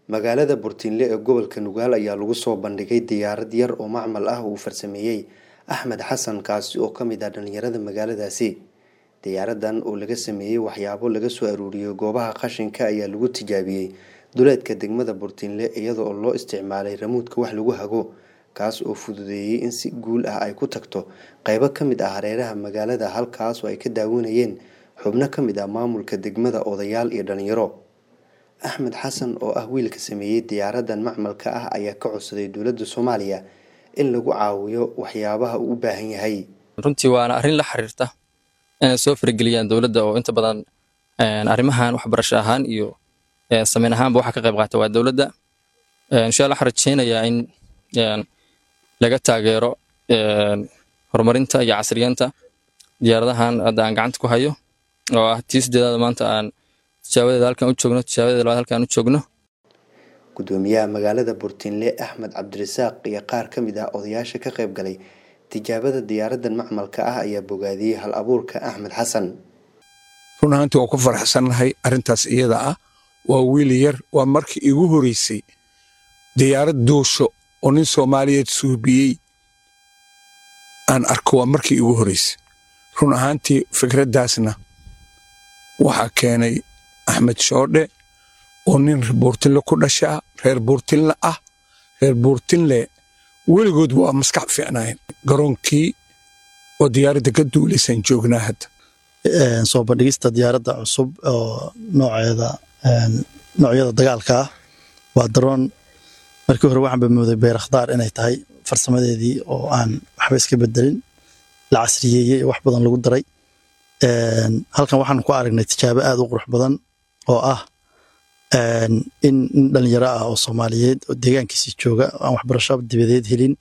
magaalada burtinle ee gobolka nugaal ayaa lagu soo bandhigay diyaarad yar oo macmal ah uu farsameeyey axmed xasan kaasi oo kamid ah dhalinyarada magaaladaasi diyaaradan oo laga sameeyey waxyaabo laga soo aruuriyey goobaha qashinka ayaa lagu tijaabiyey duleedka degmada burtinle iyada oo loo isticmaalay ramuudka wax lagu hago kaas oo fududeeyey in si guul ah ay ku tagto qeybo kamid ah hareeraha magaalada halkaas oo ay ka daawanayeen xubno kamid ah maamulka degmada odayaal iyo dhalinyaro axmed xasan oo ah wiilka sameeyey diyaaradan macmalka ah ayaa ka codsaday dowladda soomaaliya in lagu caawiyo waxyaabaha uu u baahan yahay runtii waana arrin la xiriirta inay soo farageliyaan dowladda oo inta badan arrimahan waxbarasho ahaan iyo sameyn ahaanba waxa ka qayb qaata waa dowladda insha allah waxaan rajeynayaa in laga taageero horumarinta iyo casriyeenta diyaaradahan hadda aan gacanta ku hayo oo ah tii sideedaada maanta aan tijaabadeeda halkan u joogno tijaabadeeda labaad halkan u joogno gudoomiyaha magaalada burtinle axmed cabdirasaaq iyo qaar ka mid ah odayaasha ka qayb galay tijaabada diyaaradan macmalka ah ayaa bogaadiyey hal abuurka axmed xasan run ahaantii waan ku faraxsannahay arrintaas iyada ah waa wiil yar waa markii igu horeysay diyaarad duusho oo nin soomaaliyeed suubiyey aan arko waa markii igu horeysay run ahaantii fikraddaasna waxaa keenay axmed shoodhe oo nin buurtinle ku dhashaa reer buurtinle ah reer buurtinle weligood waa maskax fiicnaayeen garoonkii oo diyaaradda ka duulaysaan joognaa hadda soo bandhigista diyaaradda cusub oo nooceeda noocyada dagaalka ah waa daroon markii hore waxaan bamooday beerakhdaar inay tahay farsamadeedii oo aan waxba iska bedelin la casriyeeyey wax badan lagu daray halkan waxaan ku aragnay tijaabo aad u qurux badan oo ah in nin dhalinyaro ah oo soomaaliyeed oo deegaankiisii jooga aan waxbarasho dibadeed helin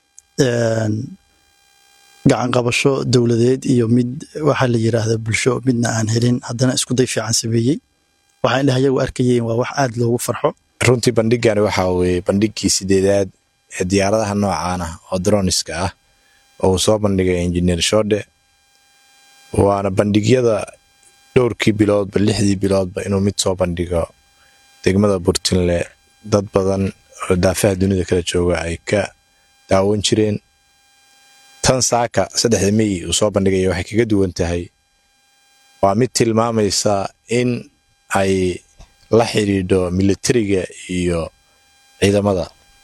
gacan qabasho dowladeed iyo mid waxaa la yiraahda bulsho midna aan helin haddana iskuday fiican sameeyey waxaa indhaha yagu arkayeen waa wax aad loogu farxo runtii bandhigani waxaa weeye bandhigkii sideedaad ee diyaaradaha noocaan ah oo droniska ah oo uu soo bandhigay injineer shoodhe waana bandhigyada dhowrkii biloodba lixdii biloodba inuu mid soo bandhigo degmada burtinle dad badan oo daafaha dunida kala jooga ay ka daawan jireen tan saaka saddexda mey uu soo bandhigaya waxay kaga duwan tahay waa mid tilmaamaysa in ay la xidhiidho militariga iyo ciidamada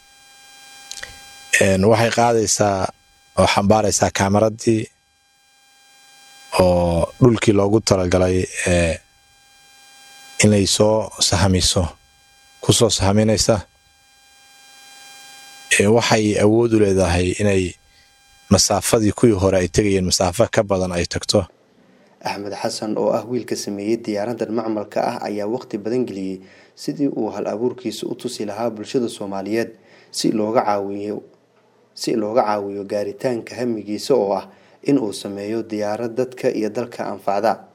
waxay qaadaysaa oo xambaaraysaa kaamaraddii oo dhulkii loogu talagalay ee inay soo sahamiso ku soo sahaminaysa waxay awood u leedahay inay masaafadii kuwii hore ay tegayeen masaafo ka badan ay tagto axmed xasan oo ah wiilka sameeyey diyaaradan macmalka ah ayaa waqti badan geliyey sidii uu hal abuurkiisa u tusi lahaa bulshada soomaaliyeed si looga caawiyo si looga caawiyo gaaritaanka hamigiisa oo ah in uu sameeyo diyaarad dadka iyo dalka anfacda